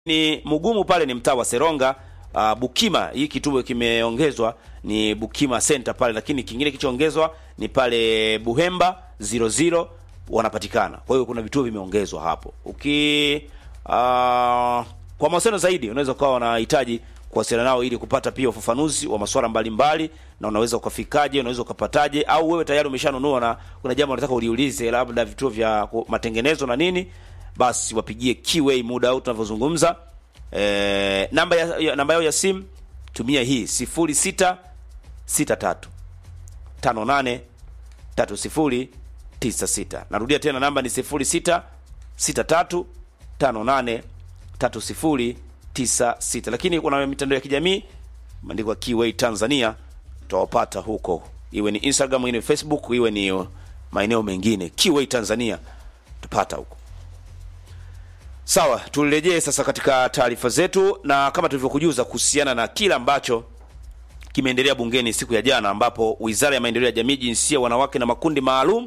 ni Mugumu pale ni mtaa wa Seronga. Uh, Bukima hii kituo kimeongezwa ni Bukima Center pale, lakini kingine kilichoongezwa ni pale Buhemba 00 wanapatikana. Kwa hiyo kuna vituo vimeongezwa hapo. Uki uh, kwa mawasiliano zaidi unaweza ukawa unahitaji kuwasiliana nao ili kupata pia ufafanuzi wa masuala mbalimbali, na unaweza ukafikaje, unaweza ukapataje, au wewe tayari umeshanunua na kuna jambo unataka uliulize, labda vituo vya ku- matengenezo na nini, basi wapigie Kiway muda huu tunavyozungumza. E, namba ya, ya, namba yao ya simu tumia hii 0663 58 3096. Narudia tena namba ni 0663 58 3096. Lakini kuna mitandao ya kijamii imeandikwa Kiway Tanzania, tutawapata huko, iwe ni Instagram, iwe ni Facebook, iwe ni maeneo mengine. Kiway Tanzania tupata huko. Sawa, turejee sasa katika taarifa zetu, na kama tulivyokujuza kuhusiana na kile ambacho kimeendelea bungeni siku ya jana, ambapo Wizara ya Maendeleo ya Jamii, Jinsia, Wanawake na Makundi Maalum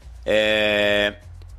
eh,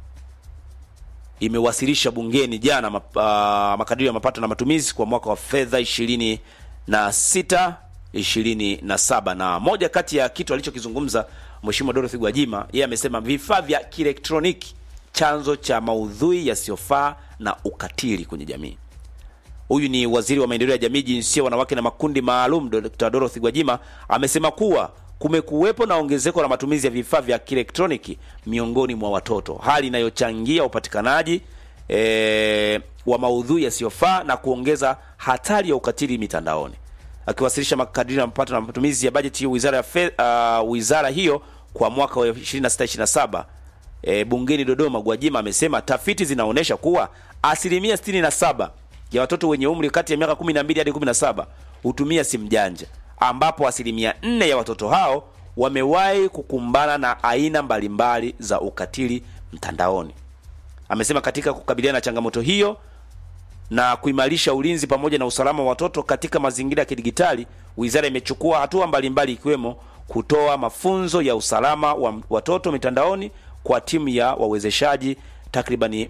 imewasilisha bungeni jana map, uh, makadirio ya mapato na matumizi kwa mwaka wa fedha ishirini na sita ishirini na saba na moja kati ya kitu alichokizungumza Mheshimiwa Dorothy Gwajima, yeye amesema vifaa vya kielektroniki chanzo cha maudhui yasiyofaa na ukatili kwenye jamii. Huyu ni waziri wa maendeleo ya jamii, jinsia, wanawake na makundi maalum, Dr. Dorothy Gwajima amesema kuwa kumekuwepo na ongezeko la matumizi ya vifaa vya kielektroniki miongoni mwa watoto, hali inayochangia upatikanaji e, wa maudhui yasiyofaa na kuongeza hatari ya ukatili mitandaoni. Akiwasilisha makadirio ya mapato na matumizi ya bajeti ya wizara ya fe, uh, wizara hiyo kwa mwaka wa 26 27 e, bungeni Dodoma, Gwajima amesema tafiti zinaonyesha kuwa asilimia 67 ya watoto wenye umri kati ya miaka 12 hadi 17 hutumia simu janja, ambapo asilimia 4 ya watoto hao wamewahi kukumbana na aina mbalimbali za ukatili mtandaoni. Amesema katika kukabiliana na changamoto hiyo na kuimarisha ulinzi pamoja na usalama wa watoto katika mazingira ya kidigitali, wizara imechukua hatua mbalimbali ikiwemo kutoa mafunzo ya usalama wa watoto mitandaoni kwa timu ya wawezeshaji takribani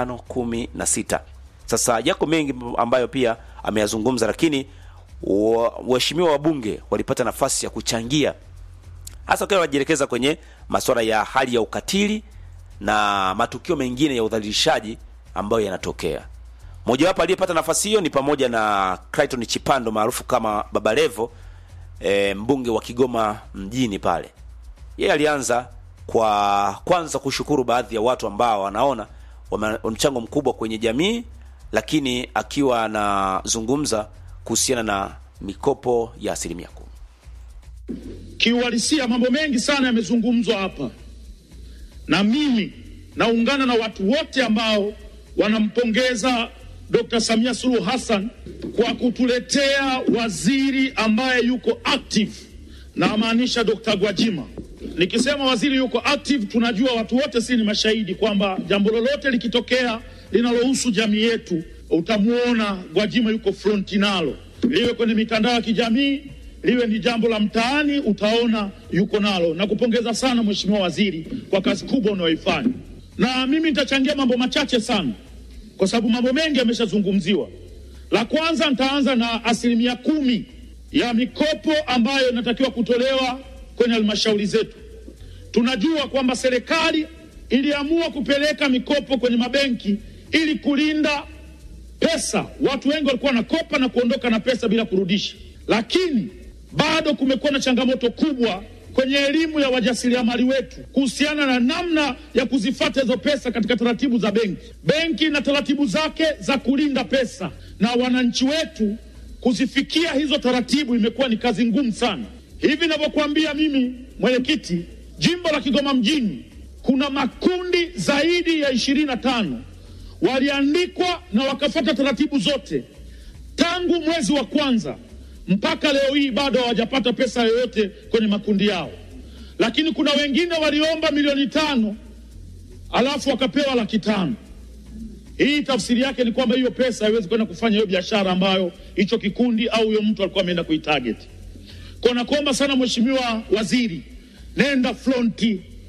516. Sasa yako mengi ambayo pia ameyazungumza, lakini wa- waheshimiwa wabunge walipata nafasi ya kuchangia hasa wakiwa wanajielekeza kwenye masuala ya hali ya ukatili na matukio mengine ya udhalilishaji ambayo yanatokea. Mojawapo aliyepata nafasi hiyo ni pamoja na Clayton Chipando maarufu kama Baba Levo, e, mbunge wa Kigoma mjini pale. Yeye alianza kwa kwanza kushukuru baadhi ya watu ambao wanaona wana mchango mkubwa kwenye jamii, lakini akiwa anazungumza kuhusiana na mikopo ya asilimia kumi. Kiuhalisia mambo mengi sana yamezungumzwa hapa, na mimi naungana na watu wote ambao wanampongeza Dr. Samia Suluhu Hassan kwa kutuletea waziri ambaye yuko active, na amaanisha Dr. Gwajima. Nikisema waziri yuko active, tunajua watu wote si ni mashahidi kwamba jambo lolote likitokea linalohusu jamii yetu, utamwona Gwajima yuko fronti nalo, liwe kwenye mitandao ya kijamii liwe ni jambo la mtaani, utaona yuko nalo. Na kupongeza sana Mheshimiwa Waziri kwa kazi kubwa unayoifanya, na mimi nitachangia mambo machache sana, kwa sababu mambo mengi yameshazungumziwa. La kwanza, nitaanza na asilimia kumi ya mikopo ambayo inatakiwa kutolewa kwenye halmashauri zetu. Tunajua kwamba serikali iliamua kupeleka mikopo kwenye mabenki ili kulinda pesa. Watu wengi walikuwa wanakopa na kuondoka na pesa bila kurudisha, lakini bado kumekuwa na changamoto kubwa kwenye elimu ya wajasiriamali wetu kuhusiana na namna ya kuzifata hizo pesa katika taratibu za benki. Benki na taratibu zake za kulinda pesa, na wananchi wetu kuzifikia hizo taratibu imekuwa ni kazi ngumu sana. Hivi ninavyokuambia mimi, mwenyekiti, jimbo la Kigoma mjini kuna makundi zaidi ya ishirini na tano waliandikwa na wakafata taratibu zote tangu mwezi wa kwanza mpaka leo hii bado hawajapata pesa yoyote kwenye makundi yao, lakini kuna wengine waliomba milioni tano alafu wakapewa laki tano. Hii tafsiri yake ni kwamba hiyo pesa haiwezi kwenda kufanya hiyo biashara ambayo hicho kikundi au huyo mtu alikuwa ameenda kuitarget. Kwa nakuomba sana Mheshimiwa Waziri, nenda fronti,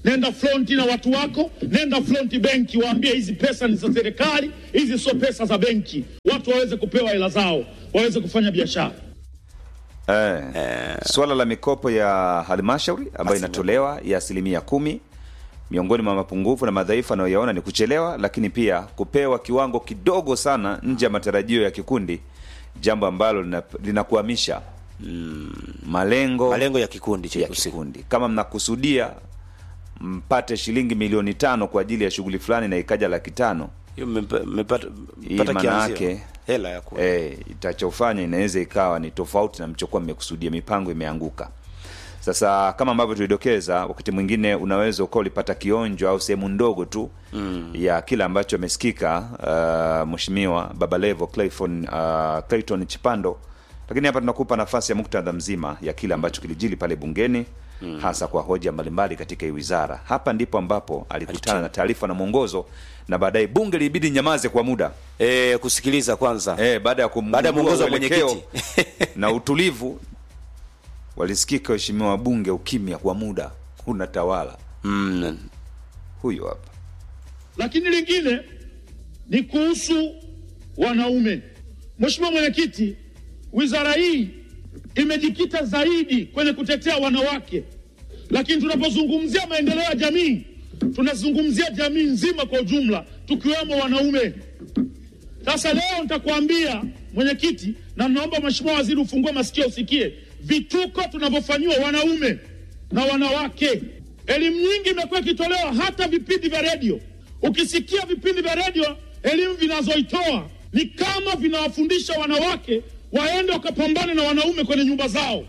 nenda fronti na watu wako, nenda fronti benki, waambie hizi pesa ni za serikali, hizi sio pesa za benki, watu waweze kupewa hela zao, waweze kufanya biashara. Eh, swala la mikopo ya halmashauri ambayo inatolewa ya asilimia kumi miongoni mwa mapungufu na madhaifu anayoyaona ni kuchelewa, lakini pia kupewa kiwango kidogo sana nje ya matarajio ya kikundi, jambo ambalo lina- linakwamisha malengo malengo ya kikundi cha ya husika. kikundi. Kama mnakusudia mpate shilingi milioni tano kwa ajili ya shughuli fulani na ikaja laki tano Hiyo mmepa- mmepata Hii mmepata maana kianzio. yake- hela ya ku eh, itachofanya inaweza ikawa ni tofauti na mchokuwa mmekusudia, mipango imeanguka. Sasa kama ambavyo tulidokeza, wakati mwingine unaweza ukawa ulipata kionjo au sehemu ndogo tu mm. ya kile ambacho amesikika uh, Mheshimiwa Baba Levo Clayton, uh, Clayton Chipando, lakini hapa tunakupa nafasi ya muktadha mzima ya kile ambacho kilijili pale bungeni mm. hasa kwa hoja mbalimbali katika hii wizara. Hapa ndipo ambapo alikutana na taarifa na mwongozo, na baadaye bunge lilibidi nyamaze kwa muda eh, kusikiliza kwanza Eh, baada ya Baada ya kumgundua mwongozo wa uelekeo mwenyekiti. na utulivu, walisikika waheshimiwa wabunge, ukimya kwa muda unatawala. mm. Huyo hapa Lakini lingine ni kuhusu wanaume. Mheshimiwa Mwenyekiti, wizara hii imejikita zaidi kwenye kutetea wanawake, lakini tunapozungumzia maendeleo ya jamii tunazungumzia jamii nzima kwa ujumla, tukiwemo wanaume. Sasa leo nitakwambia mwenyekiti, na naomba Mheshimiwa Waziri ufungue masikio usikie vituko tunavyofanyiwa wanaume na wanawake. Elimu nyingi imekuwa ikitolewa hata vipindi vya redio. Ukisikia vipindi vya redio, elimu vinazoitoa ni kama vinawafundisha wanawake waende wakapambane na wanaume kwenye nyumba zao.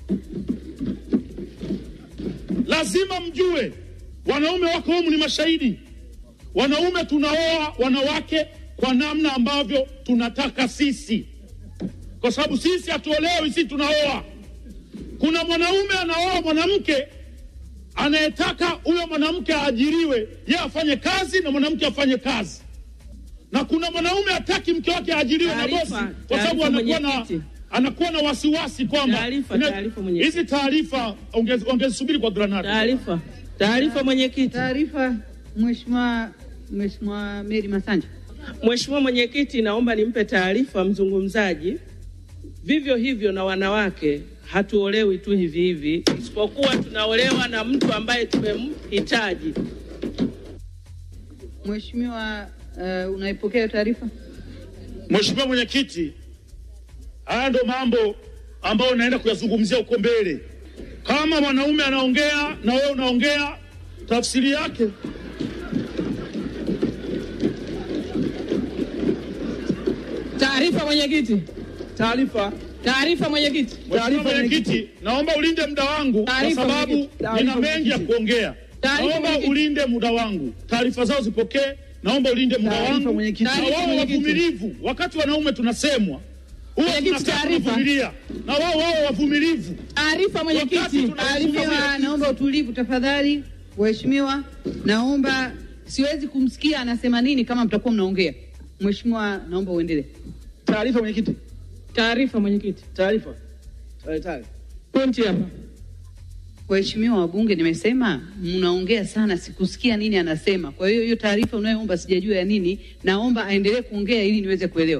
Lazima mjue wanaume wako humu ni mashahidi. Wanaume tunaoa wanawake kwa namna ambavyo tunataka sisi, kwa sababu sisi hatuolewi, sisi tunaoa. Kuna mwanaume anaoa mwanamke anayetaka huyo mwanamke aajiriwe, yeye afanye kazi na mwanamke afanye kazi, na kuna mwanaume hataki mke wake aajiriwe na Taarifa, bosi, kwa sababu taarifa anakuwa na mwenyekiti. anakuwa na wasiwasi kwamba Taarifa, ina- taarifa mwenyekiti. hizi taarifa ongez- ongezisubiri kwa granada. Taarifa, taarifa mwenyekiti. Taarifa, Mheshimiwa Mheshimiwa Mary Masanja. Mheshimiwa Mwenyekiti, naomba nimpe taarifa mzungumzaji. Vivyo hivyo na wanawake hatuolewi tu hivi hivi, isipokuwa tunaolewa na mtu ambaye tumemhitaji. Mheshimiwa, uh, unaipokea hiyo taarifa? Mheshimiwa Mwenyekiti, haya ndo mambo ambayo unaenda kuyazungumzia huko mbele. Kama mwanaume anaongea na wewe unaongea, tafsiri yake Taarifa mwenyekiti. Taarifa. Taarifa mwenyekiti. Mheshimiwa Mwenyekiti, naomba ulinde muda wangu kwa Taarifa, sababu mwenyekiti. nina Taarifa, mengi ya mwenyekiti. kuongea. Taarifa, Naomba mwenyekiti. ulinde muda wangu, taarifa zao zipokee. Naomba ulinde muda Taarifa, wangu mwenyekiti. na Taarifa, wao mwenyekiti. wavumilivu. Wakati wanaume tunasemwa huwa Mwenyekiti, tunakaa taarifa. tunavumilia, na wao wao wavumilivu. Taarifa Wakati mwenyekiti. tuna- Mheshimiwa, naomba utulivu tafadhali. Mheshimiwa, naomba, siwezi kumsikia anasema nini kama mtakuwa mnaongea. Mheshimiwa, naomba uendelee. Taarifa mwenyekiti. Taarifa mwenyekiti. Taarifa. Eh, taarifa. Pointi hapa. Waheshimiwa wabunge, nimesema mnaongea sana, sikusikia nini anasema. Kwa hiyo hiyo taarifa unayoomba sijajua ya nini, naomba aendelee kuongea ili niweze kuelewa.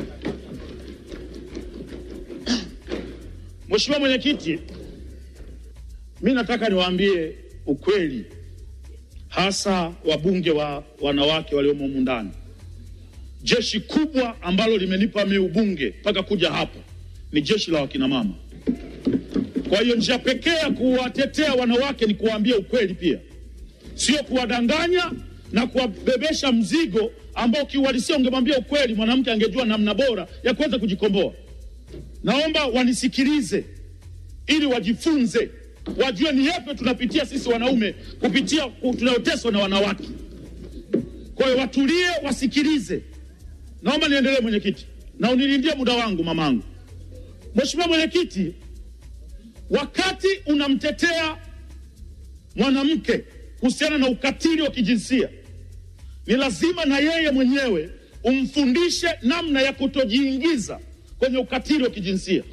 Mheshimiwa Mwenyekiti, mi nataka niwaambie ukweli, hasa wabunge wa wanawake waliomo humu ndani. Jeshi kubwa ambalo limenipa mi ubunge mpaka kuja hapa ni jeshi la wakinamama. Kwa hiyo njia pekee ya kuwatetea wanawake ni kuwaambia ukweli pia, sio kuwadanganya na kuwabebesha mzigo ambao kiuhalisia ungemwambia ukweli, mwanamke angejua namna bora ya kuweza kujikomboa. Naomba wanisikilize ili wajifunze, wajue ni yapi tunapitia sisi wanaume kupitia ku- tunayoteswa na wanawake. Kwa hiyo watulie, wasikilize. Naomba niendelee mwenyekiti, na unilindie muda wangu mamangu. Mheshimiwa Mwenyekiti, wakati unamtetea mwanamke kuhusiana na ukatili wa kijinsia, ni lazima na yeye mwenyewe umfundishe namna ya kutojiingiza kwenye ukatili wa kijinsia.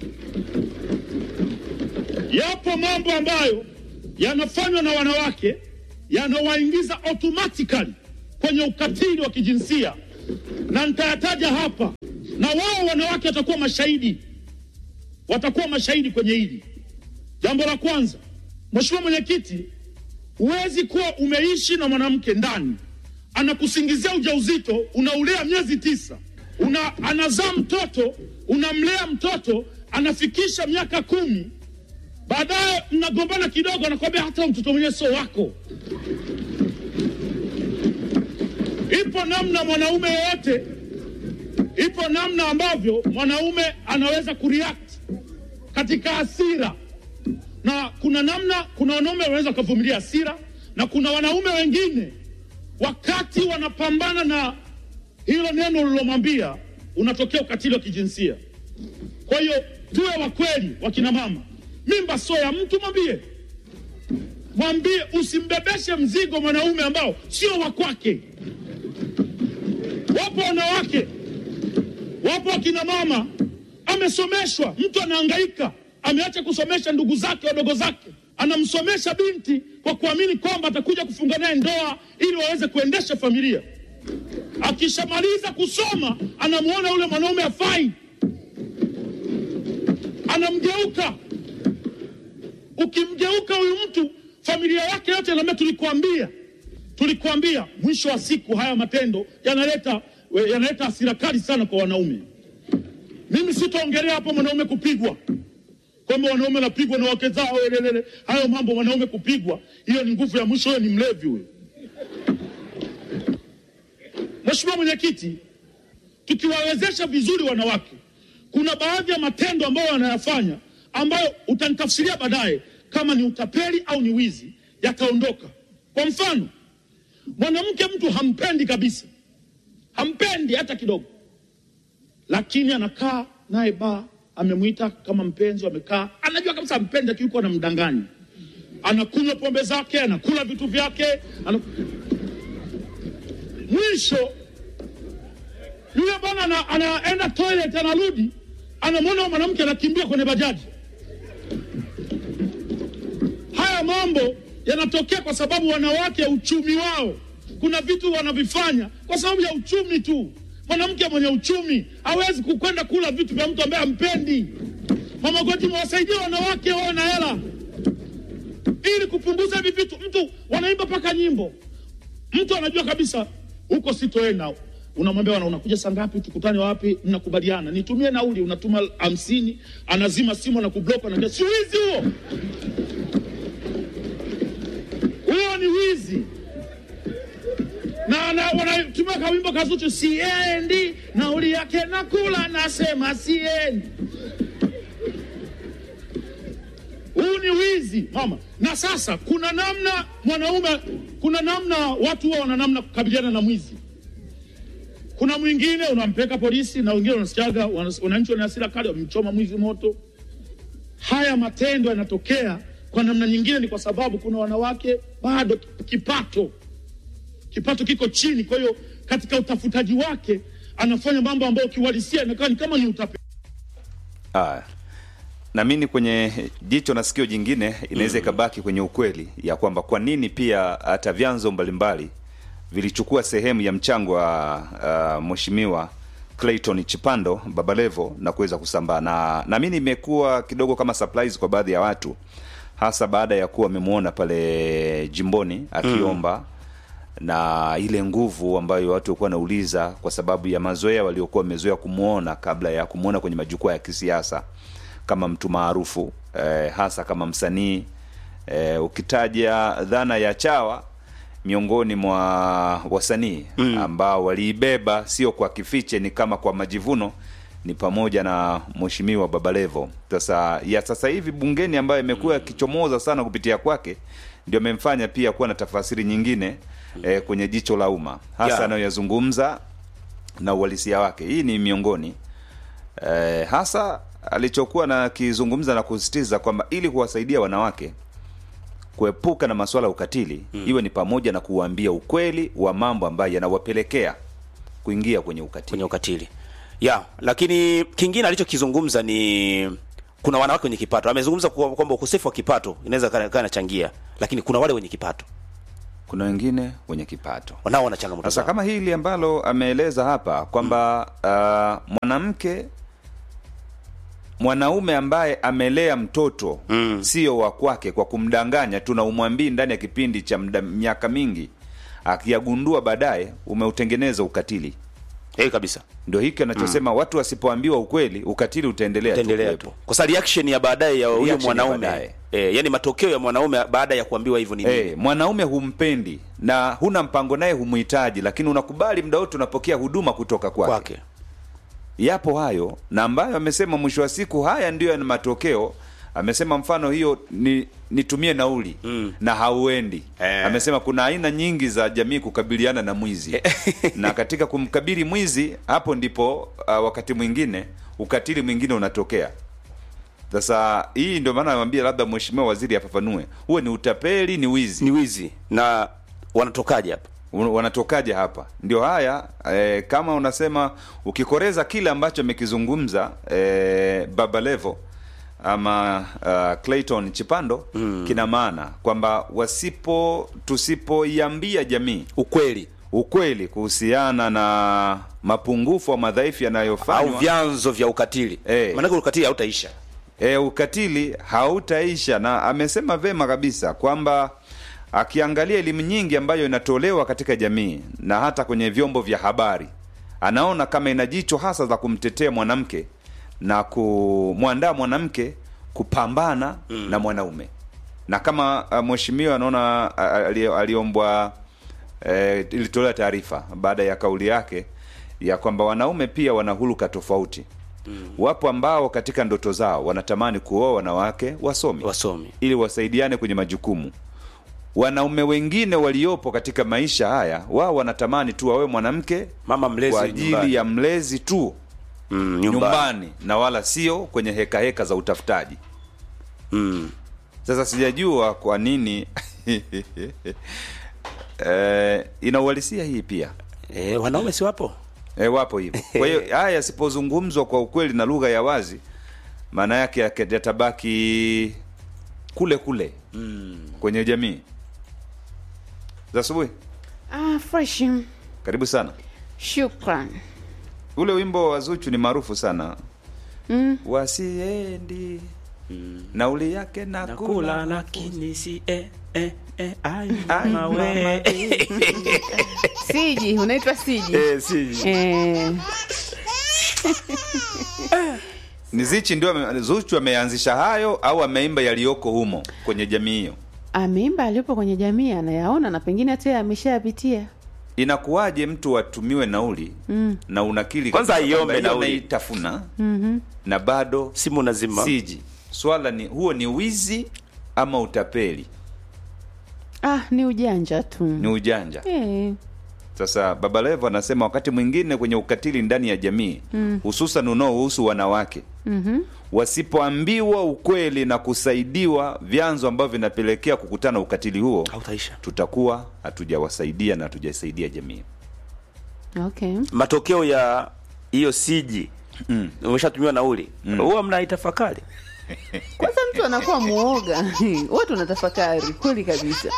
Yapo mambo ambayo yanafanywa na wanawake yanawaingiza automatically kwenye ukatili wa kijinsia, na nitayataja hapa, na wao wanawake watakuwa mashahidi, watakuwa mashahidi kwenye hili. Jambo la kwanza, Mheshimiwa Mwenyekiti, huwezi kuwa umeishi na mwanamke ndani, anakusingizia ujauzito, unaulea miezi tisa, una, anazaa mtoto, unamlea mtoto, anafikisha miaka kumi, baadaye mnagombana kidogo, anakwambia hata mtoto mwenyewe sio wako. Ipo namna mwanaume yeyote, ipo namna ambavyo mwanaume anaweza kureact katika hasira na kuna namna, kuna wanaume wanaweza wakavumilia hasira, na kuna wanaume wengine wakati wanapambana na hilo neno ulilomwambia, unatokea ukatili wa kijinsia. Kwa hiyo tuwe wa kweli, wakina mama, mimba sio ya mtu, mwambie mwambie, usimbebeshe mzigo mwanaume ambao sio wa kwake. Wapo wanawake, wapo wakina mama, amesomeshwa, mtu anahangaika ameacha kusomesha ndugu zake wadogo zake, anamsomesha binti kwa kuamini kwamba atakuja kufunga naye ndoa ili waweze kuendesha familia. Akishamaliza kusoma, anamwona yule mwanaume afai, anamgeuka. Ukimgeuka huyu mtu, familia yake yote inaambia tulikuambia, tulikuambia. Mwisho wa siku, haya matendo yanaleta yanaleta hasira kali sana kwa wanaume. Mimi sitaongelea hapo mwanaume kupigwa kwamba wanaume wanapigwa na wake zao, elelele. Hayo mambo wanaume kupigwa, hiyo ni nguvu ya mwisho, huyo ni mlevi huyo. Mheshimiwa Mwenyekiti, tukiwawezesha vizuri wanawake, kuna baadhi ya matendo ambayo wanayafanya ambayo utanitafsiria baadaye kama ni utapeli au ni wizi, yataondoka. Kwa mfano, mwanamke mtu hampendi kabisa, hampendi hata kidogo, lakini anakaa naye baa amemwita kama mpenzi, wamekaa, anajua kabisa mpenzi, lakini yuko anamdanganya, anakunywa pombe zake, anakula vitu vyake, ana... mwisho yule bwana ana, anaenda toilet, anarudi, anamwona mwanamke anakimbia kwenye bajaji. Haya mambo yanatokea kwa sababu wanawake, uchumi wao, kuna vitu wanavifanya kwa sababu ya uchumi tu. Mwanamke mwenye uchumi hawezi kukwenda kula vitu vya mtu ambaye hampendi. Mama Goti, mwasaidie wanawake wawe na hela ili kupunguza hivi vitu. Mtu wanaimba mpaka nyimbo, mtu anajua kabisa huko sitoenda, unamwambia wana, unakuja saa ngapi? Tukutane wapi? Mnakubaliana, nitumie nauli, unatuma hamsini, anazima simu na kublock, anaambia si wizi huo? Huo ni wizi na, na wanatumia kawimbo kazuchu, siendi nauli yake nakula, nasema siendi. Huu ni wizi mama. Na sasa kuna namna mwanaume, kuna namna watu wao wana namna kukabiliana na mwizi. Kuna mwingine unampeleka polisi, na wengine wanasikiaga wananchi wana hasira kali, wamemchoma mwizi moto. Haya matendo yanatokea kwa namna nyingine, ni kwa sababu kuna wanawake bado kipato kipato kiko chini. Kwa hiyo katika utafutaji wake anafanya mambo ambayo kiuhalisia inakaa ni kama ni utapeli. Haya, na mimi kwenye jicho na sikio jingine inaweza ikabaki kwenye ukweli ya kwamba kwa nini pia hata vyanzo mbalimbali vilichukua sehemu ya mchango wa uh, mheshimiwa Clayton Chipando Babalevo na kuweza kusambaa na na mimi imekuwa kidogo kama surprise kwa baadhi ya watu, hasa baada ya kuwa wamemwona pale jimboni akiomba mm na ile nguvu ambayo watu walikuwa wanauliza kwa sababu ya mazoea waliokuwa wamezoea kumwona kabla ya kumwona kwenye majukwaa ya kisiasa kama mtu maarufu eh, hasa kama msanii eh, ukitaja dhana ya chawa miongoni mwa wasanii mm. ambao waliibeba sio kwa kifiche, ni kama kwa majivuno, ni pamoja na mheshimiwa Babalevo. Sasa ya sasa hivi bungeni ambayo imekuwa yakichomoza sana kupitia kwake, ndio amemfanya pia kuwa na tafasiri nyingine eh, kwenye jicho la umma hasa Yeah. anayoyazungumza na uhalisia wake. Hii ni miongoni eh, hasa alichokuwa na kizungumza na kusisitiza kwamba ili kuwasaidia wanawake kuepuka na masuala ya ukatili iwe ni pamoja na kuwaambia ukweli wa mambo ambayo yanawapelekea kuingia kwenye ukatili. kwenye ukatili ya lakini kingine alichokizungumza ni kuna wanawake wenye kipato amezungumza kwa- kwamba ukosefu wa kipato inaweza kaa kaa inachangia lakini kuna wale wenye kipato kuna wengine wenye kipato nao wana changamoto sasa zao. kama hili ambalo ameeleza hapa kwamba uh, mwanamke mwanaume ambaye amelea mtoto Mm. sio wa kwake kwa kumdanganya tu na umwambii ndani ya kipindi cha mda- miaka mingi akiyagundua baadaye umeutengeneza ukatili Eh, kabisa ndio hiki anachosema watu wasipoambiwa ukweli ukatili utaendelea tu utaendelea tu kuwepo. kwa sababu reaction ya baadaye ya huyo Reaction ya mwanaume baadaye. eh, yani matokeo ya mwanaume baada ya kuambiwa hivyo ni nini Eh, mwanaume humpendi na huna mpango naye humhitaji lakini unakubali muda wote unapokea huduma kutoka kwake kwake yapo hayo na ambayo amesema mwisho wa siku haya ndiyo yana matokeo amesema mfano hiyo ni nitumie nauli Mm. na hauendi Eh. amesema kuna aina nyingi za jamii kukabiliana na mwizi na katika kumkabili mwizi hapo ndipo uh, wakati mwingine ukatili mwingine unatokea sasa hii ndio maana namwambia labda mheshimiwa waziri afafanue huwe ni utapeli ni wizi ni wizi na wanatokaje hapa Un- wanatokaje hapa ndio haya eh, kama unasema ukikoreza kile ambacho amekizungumza eh, baba levo ama uh, clayton chipando mm. kina maana kwamba wasipo tusipoiambia jamii ukweli ukweli kuhusiana na mapungufu au madhaifu au yanayofanywa vyanzo vya ukatili Eh. maanake ukatili hautaisha e, ukatili hautaisha na amesema vema kabisa kwamba akiangalia elimu nyingi ambayo inatolewa katika jamii na hata kwenye vyombo vya habari anaona kama ina jicho hasa za kumtetea mwanamke na kumwandaa mwanamke kupambana mm. na mwanaume na kama uh, mheshimiwa anaona uh, ali- aliombwa eh, ilitolewa taarifa baada ya kauli yake ya kwamba wanaume pia wana huluka tofauti mm. wapo ambao katika ndoto zao wanatamani kuoa wanawake wasomi wasomi ili wasaidiane kwenye majukumu wanaume wengine waliopo katika maisha haya wao wanatamani tu wawe mwanamke mama mlezi kwa ajili nyumbani. ya mlezi tu mm, nyumbani. nyumbani, na wala sio kwenye heka heka za utafutaji Mm. sasa sijajua kwa nini eh, inauhalisia hii pia Eh, wanaume si wapo e, wapo hivyo kwa hiyo haya yasipozungumzwa kwa ukweli na lugha ya wazi maana yake yake- yatabaki kule kule mm. kwenye jamii za asubuhi Ah, fresh. karibu sana Shukran. ule wimbo wa zuchu ni maarufu sana Mm. wasiendi nauli yake nakula nakula lakini si eh, eh, eh, ai, Ai, mama we. mama. Siji, unaitwa Siji. Eh, si. Eh, ni zichi ndio ame- zuchu ameanzisha hayo au ameimba yaliyoko humo kwenye jamii hiyo ameimba aliyopo kwenye jamii anayaona na pengine hata yeye ameshayapitia. inakuwaje mtu atumiwe nauli mm. na unakili Kwanza kabisa aiombe kwamba hiyo nauli. naitafuna mm-hmm. na bado simu nazima siji swala ni huo ni wizi ama utapeli Ah, ni ujanja tu. ni ujanja Eh, sasa baba levo anasema wakati mwingine kwenye ukatili ndani ya jamii hususan unaohusu wanawake mhm. wasipoambiwa ukweli na kusaidiwa vyanzo ambavyo vinapelekea kukutana ukatili huo hautaisha tutakuwa hatujawasaidia na hatujasaidia jamii Okay. matokeo ya hiyo siji mm. umeshatumiwa nauli huwa mnaitafakari Kwanza mtu anakuwa muoga. Watu wanatafakari kweli kabisa.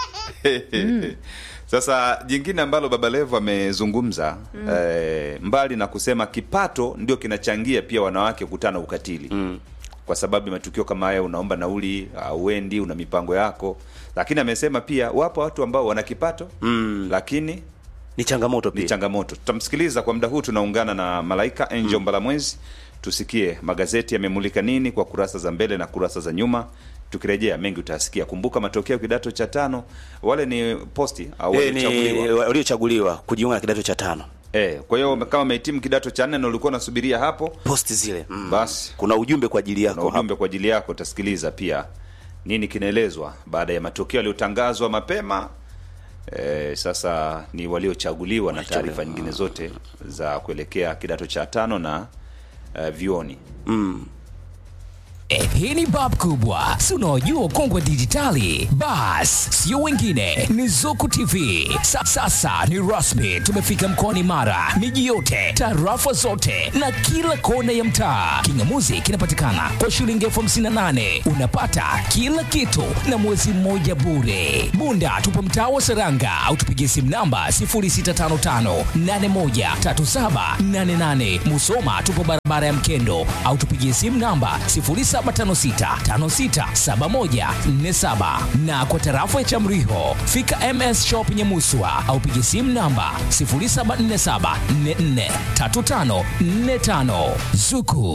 sasa jingine ambalo baba levo amezungumza mm. eh, mbali na kusema kipato ndio kinachangia pia wanawake kukutana ukatili mm. kwa sababu ya matukio kama haya unaomba nauli auendi una mipango yako lakini amesema pia wapo watu ambao wana kipato mm. lakini ni changamoto ni pia changamoto tutamsikiliza kwa muda huu tunaungana na malaika angel mm. mbalamwezi tusikie magazeti yamemulika nini kwa kurasa za mbele na kurasa za nyuma tukirejea mengi utasikia kumbuka matokeo kidato cha tano wale ni posti au Eh, ni waliochaguliwa waliochaguliwa kujiunga na kidato cha tano eh, kwa hiyo kama umehitimu kidato cha nne na ulikuwa unasubiria hapo posti zile mm. Basi. kuna ujumbe kwa ajili na yako ujumbe kwa ajili yako utasikiliza pia nini kinaelezwa baada ya matokeo yaliyotangazwa mapema e, sasa ni waliochaguliwa na taarifa nyingine zote za kuelekea kidato cha tano na uh, vioni Hii ni bab kubwa, si unaojua ukongwe dijitali? Bas, sio wengine, ni Zuku TV. Sa, sasa ni rasmi, tumefika mkoani Mara, miji yote, tarafa zote na kila kona ya mtaa. Kingamuzi kinapatikana kwa shilingi elfu hamsini na nane unapata kila kitu na mwezi mmoja bure. Bunda tupo mtaa wa Seranga au tupigie simu namba 0655813788. Musoma tupo barabara ya Mkendo au tupigie simu namba 0756567147 na kwa tarafa ya Chamriho fika MS Shop Nyamuswa au pigie simu namba 0747443545 Zuku